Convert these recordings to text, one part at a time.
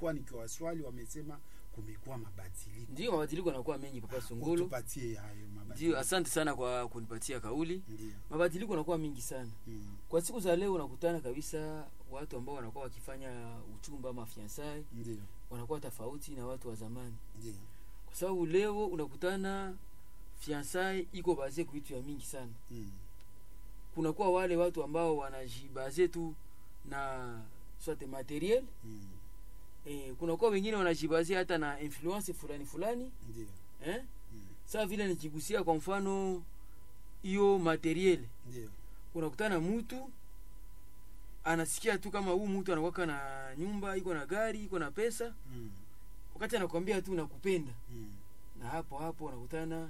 nilikuwa nikiwaswali wamesema kumekuwa mabadiliko ndio mabadiliko yanakuwa mengi papa songolo tupatie hayo ndio mabadiliko asante sana kwa kunipatia kauli ndio mabadiliko yanakuwa mingi sana mm. kwa siku za leo unakutana kabisa watu ambao wanakuwa wakifanya uchumba ama fiansai ndio wanakuwa tofauti na watu wa zamani ndio kwa sababu leo unakutana fiansai iko baze kuitu ya mingi sana mm. kunakuwa wale watu ambao wanajibaze tu na soit materiel mm. eh, kunakuwa wengine wanajibaze hata na influence fulani fulani ndio eh? mm. saa vile nikigusia kwa mfano hiyo materiel ndio unakutana mtu anasikia tu kama huu mtu anakwaka na nyumba iko na gari iko na pesa mm. wakati anakwambia tu nakupenda mm. na hapo hapo unakutana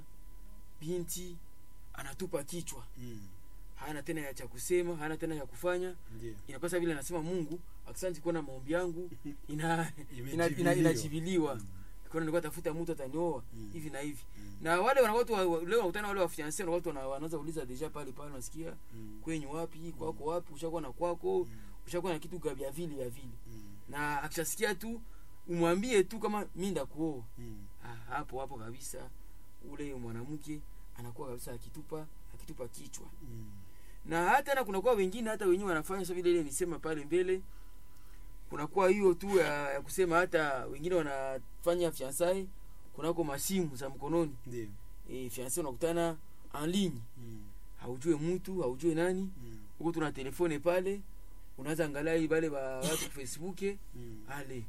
binti anatupa kichwa mm. hana tena ya cha kusema hana tena ya kufanya ndio inapasa vile anasema mungu akisanti kuona maombi yangu ina ina- ina- Imejibiliwa. inajibiliwa Mm. kuna nilikuwa tafuta mtu atanioa Mm. hivi na hivi Mm. na wale wana watu wa- leo wanakutana wale wafianse na watu wana- wanaanza kuuliza deja pale pale unasikia Mm. kwenyu wapi kwako wapi ushakuwa na kwako Mm. ushakuwa na kitu ga- vya vile vya vile Mm. na akishasikia tu umwambie tu kama mi ndakuoa Mm. ah, hapo hapo kabisa ule mwanamke anakuwa kabisa akitupa akitupa kichwa Mm. na hata na kunakuwa wengine hata wenyewe wanafanya so vile ile nisema pale mbele kunakuwa hiyo tu ya, ya kusema hata wengine wanafanya fiansai kunako masimu za mkononi ndio e, fiansai unakutana en ligne Mm. haujue mtu haujue nani Mm. huko tuna telefone pale unaanza angalia wale wa watu facebook Mm. ale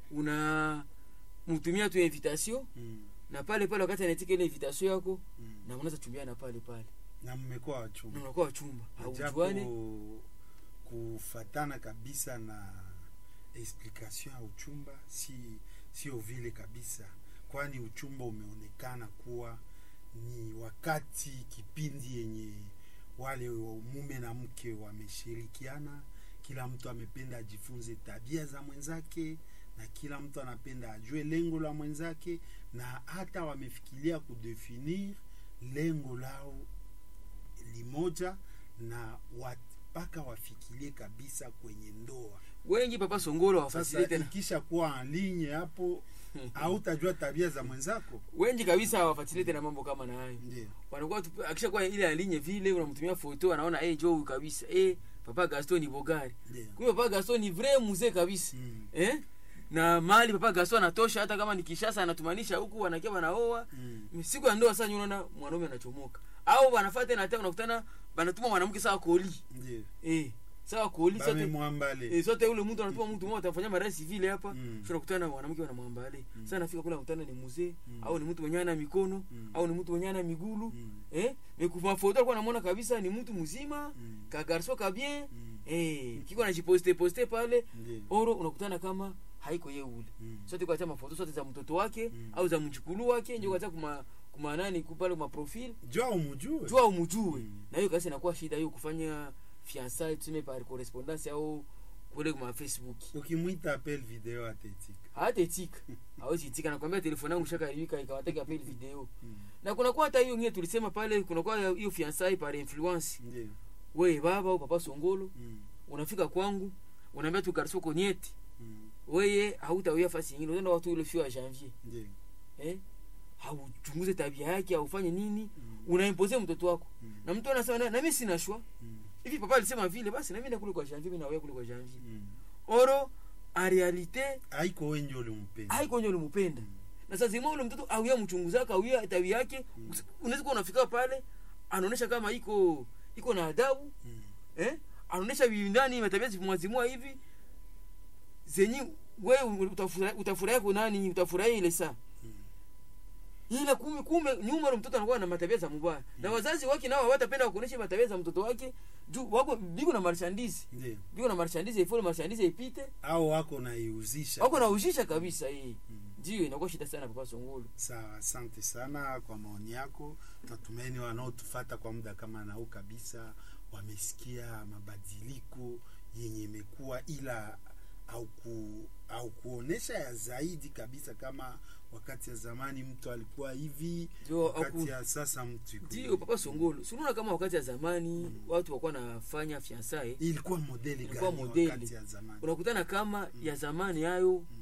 una mtumia tu invitation Mm. na pale pale wakati anatika ile invitation yako Mm. na mnaweza chumbiana pale pale na mmekuwa na wachumba unakuwa wachumba haujuane japo kufatana kabisa na explication ya uchumba si sio vile kabisa kwani uchumba umeonekana kuwa ni wakati kipindi yenye wale mume na mke wameshirikiana kila mtu amependa ajifunze tabia za mwenzake na kila mtu anapenda ajue lengo la mwenzake na hata wamefikiria kudefinir lengo lao limoja na wat- mpaka wafikirie kabisa kwenye ndoa wengi papa songolo hawafasilie sasa tena ikisha kuwa anlinye hapo hautajua tabia za mwenzako wengi kabisa hawafatilie tena mambo kama na hayo ndio wanakuwa tu akishakuwa ile alinye vile unamtumia foto anaona eh jo huyu kabisa eh papa Gaston ni bogari ndio kumbe papa Gaston ni vrai mzee kabisa Mm. eh na mali papa Gaston anatosha hata kama ni Kishasa anatumanisha huku wanakia wanaoa Mm. siku ya ndoa sasa unaona mwanaume anachomoka au wanafuata tena hata unakutana banatuma mwanamke sawa koli ndio eh sawa koli sote bamemwambale eh sote ule mtu anatuma mtu mmoja atafanya marasi vile hapa Mm. tunakutana na mwanamke wanamwambale Mm. sasa nafika kule nakutana ni mzee Mm. au ni mtu mwenye ana mikono Mm. au ni mtu mwenye ana migulu Mm. eh mekuva foto alikuwa namuona kabisa ni mtu mzima Mm. ka garso ka bien Mm. eh kiko anajiposte poste pale ndio oro unakutana kama haiko ye ule Mm. sote kwa mafoto sote za mtoto wake Mm. au za mjukulu wake ndio kwa kuma kuma nani kupale kuma profile jua umujue jua umujue Mm. na hiyo kasi inakuwa shida hiyo kufanya fiançailles tuseme par correspondance au kule kuma facebook ukimwita apel video atetika hata etika hawezi itika nakwambia telefoni yangu shakaharibika ikawateka pale video Mm. na kunakuwa hata hiyo ngine tulisema pale kunakuwa hiyo fiançailles par influence ndio we baba au papa songolo Mm. unafika kwangu unaambia tu garso konyeti Mm. weye hautawia fasi nyingine utaenda watu ile fio ya janvier ndio eh hauchunguze tabia yake haufanye nini Mm. unaimpose mtoto wako Mm. na mtu anasema na, na mimi sina shwa Mm. hivi papa alisema vile basi na mimi nakule kwa janvier mimi na wewe kule kwa janvier Mm. oro en realite haiko wenje ulimpenda haiko ndio ulimpenda Mm. na sasa zima ule mtoto auya mchunguzaka auya tabia yake Mm. unaweza kuwa unafika pale anaonesha kama iko iko na adabu Mm. eh anaonesha ndani matabia zimwazimua hivi zenye wewe utafurahi utafurahi kwa nani utafurahi ile saa Mm. ila kumbe kumbe nyuma ule mtoto anakuwa na matabia za mubaya na wazazi wake nao hawatapenda kuonesha matabia za mtoto wake juu wako biko na marchandise ndio biko na marchandise ifole marchandise ipite au wako naiuzisha wako na ujisha kabisa hii Mm. ndio inakuwa shida sana papa songolo sawa asante sana kwa maoni yako natumaini wanaotufata kwa muda kama nao kabisa wamesikia mabadiliko yenye imekuwa ila au ku, au kuonesha ya zaidi kabisa kama wakati ya zamani mtu alikuwa hivi Ndio, wakati aku- ya sasa mtu iko ndio hivi. papa songolo sunaona kama wakati ya zamani watu wakuwa nafanya fiansae ilikuwa modeli Ilikuwa gani modeli. wakati ya zamani unakutana kama ya zamani hayo